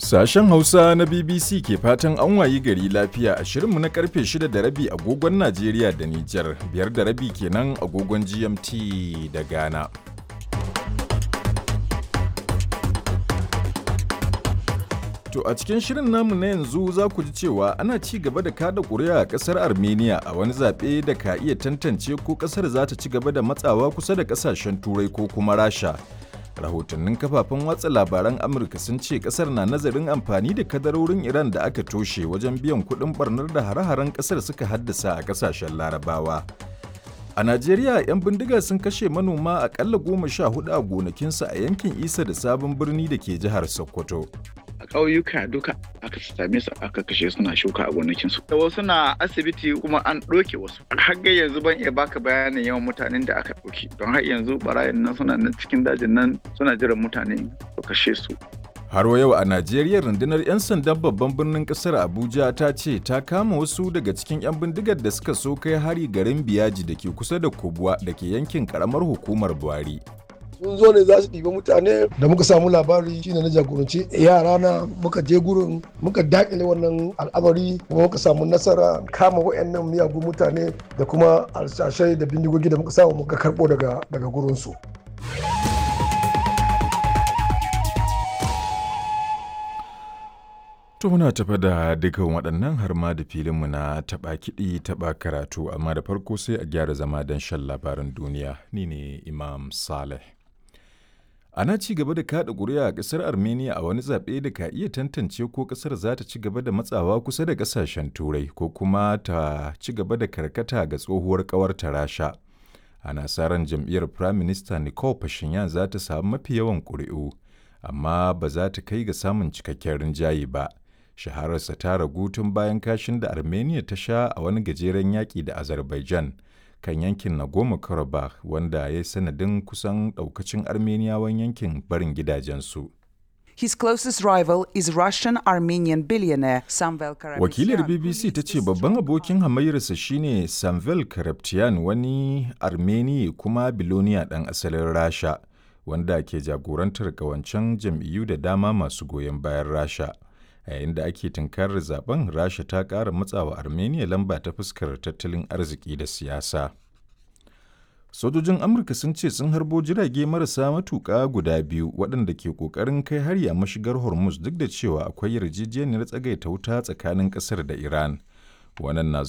Sashen Hausa na BBC ke fatan an wayi gari lafiya a shirinmu na karfe 6 da rabi agogon Najeriya da Nijar, biyar da rabi kenan agogon GMT da Ghana. To a cikin shirin namu na yanzu za ku ji cewa ana ci gaba da kada ƙuri'a a ƙasar Armenia a wani zaɓe da ka iya tantance ko ƙasar za ta ci gaba da matsawa kusa da ƙasashen Turai ko kuma Rasha. rahotannin kafafen watsa labaran amurka sun ce kasar na nazarin amfani da kadarorin iran da aka toshe wajen biyan kuɗin barnar da hare-haren kasar suka haddasa a kasashen larabawa a najeriya 'yan bindiga sun kashe manoma akalla goma sha hudu a gonakinsu a yankin isa da sabon birni da ke jihar sokoto a ƙauyuka duka aka same su aka kashe suna shuka a gonakinsu. Da wasu na asibiti kuma an ɗauke wasu. Har yanzu ban iya baka bayanin yawan mutanen da aka ɗauki. Don har yanzu barayin nan suna nan cikin dajin nan suna jiran mutane su kashe su. Har wa yau a Najeriya rundunar 'yan sandan babban birnin kasar Abuja ta ce ta kama wasu daga cikin 'yan bindigar da suka so kai hari garin Biyaji da ke kusa da Kubwa da ke yankin karamar hukumar Buhari. sun zo ne za su ɗiba mutane da muka samu labari shine na jagoranci yara na muka je gurin muka dakile wannan al'amari kuma muka samu nasara kama wayannan miyagun mutane da kuma alsashai da bindigogi da muka samu muka karɓo daga daga gurin su To muna tafa da dukan waɗannan har ma da filinmu na taɓa kiɗi taɓa karatu amma da farko sai a gyara zama don shan labaran duniya ni ne Imam Saleh. Ana ci gaba da kaɗa ƙuri'a a ƙasar Armenia a wani zaɓe da ka iya tantance ko ƙasar za ta ci gaba da matsawa kusa da ƙasashen Turai ko kuma ta ci gaba da karkata ga tsohuwar ƙawarta Rasha. Ana sa ran jam'iyyar Prime Minister Nicole Pashinyan za ta samu mafi yawan ƙuri'u, amma ba za ta kai ga samun cikakken rinjaye ba. Shahararsa ta ragu tun bayan kashin da Armenia ta sha a wani gajeren yaƙi da Azerbaijan. kan yankin Nagorno-Karabakh wanda ya yi sanadin kusan daukacin Armeniyawan yankin barin gidajensu. His closest rival is Russian Armenian billionaire Samvel Karapetyan. Wakilar BBC ta ce babban abokin hamayyarsa shine Samvel Karapetyan wani Armeni kuma biloniya ɗan asalin Rasha wanda ke jagorantar ƙawancen jam'iyyu da dama masu goyon bayan Rasha. a yayin da ake tunkarar zaben rasha ta ƙara matsawa armenia lamba ta fuskar tattalin arziki da siyasa sojojin amurka sun ce sun harbo jirage marasa matuƙa guda biyu waɗanda ke ƙoƙarin kai hari a mashigar hormuz duk da cewa akwai yarjejeniyar tsagaita wuta tsakanin ƙasar da iran wannan na